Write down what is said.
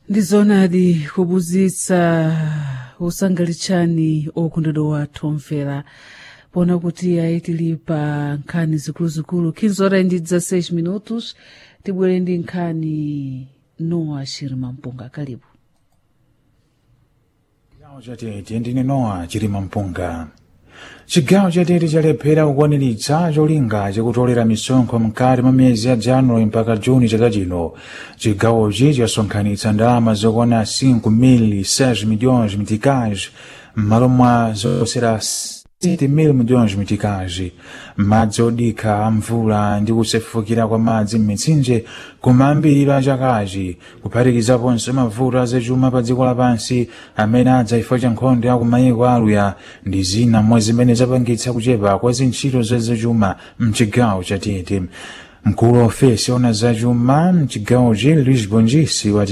ndizonadi kubuzitsa usangalitsani okondedwa wathu omvera pona kuti ayi tili pa nkhani zikuluzikulu 15 horas ndi 16 minutos tibwere ndi nkhani noa shirima mpunga kalibu chigawo chatete ndine nowa chilima mpunga chigawo chatete chalephera kukwaniritsa cholinga chakutolera misonkho mkati mwa miyezi ya januwali mpaka juni chaka chino chigawochi chasonkhanitsa ndalama zokwana 5 mil 6 milhões mitikais m'malo mwa zosera 7 mil milhões mitikais madzi odikha a mvula ndi kusefukira kwa madzi m'mitsinje kumayambiriro a chakachi kuphatikizaponso mavuto azachuma pa dziko lapansi amene adza chifukwa cha nkhondo ya kumayiko aluya ndi zina mwa zimene zapangitsa kuchepa kwa zintchito zazachuma mchigawo chatete mkulu wa ofesi ona zachuma mchigawochi lisbon jisi wati